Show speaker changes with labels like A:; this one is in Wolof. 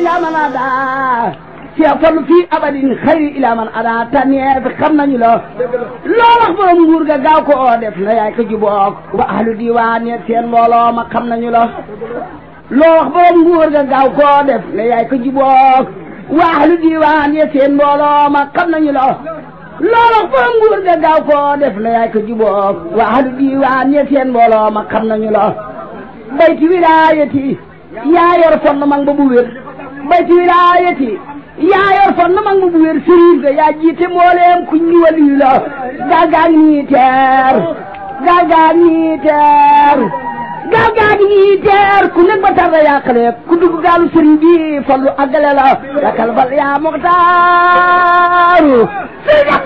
A: ila man ada Cheikh Fallu fii abadin xayri ila man ada tànneef xam nañu la loo wax borom nguur ga gaaw ko oo def na yaay ko jubook wa ahlu diwaan yeeg seen mbooloo ma xam nañu la loo wax borom nguur ga gaaw koo def ne yaay ko jubook wa ahlu diwaan yeeg seen mbooloo ma xam nañu la loo wax borom nguur ga gaaw koo def ne yaay ko jubook wa ahlu diwaan yeeg seen mbooloo ma xam nañu la bayti wilaayati yaa yor fon na mag ba bu wér bayti wilaayati yaa yor fon na mag ba bu wér sëriñ ga yaa jiite mbooleem ku ñu waliyu la gàggaag nii teer gàggaag nii teer gàggaag nii teer ku nekk ba tarda yàqale ku dugg gaalu sëriñ bi fallu àggale la yakal bal yaa muxtaaru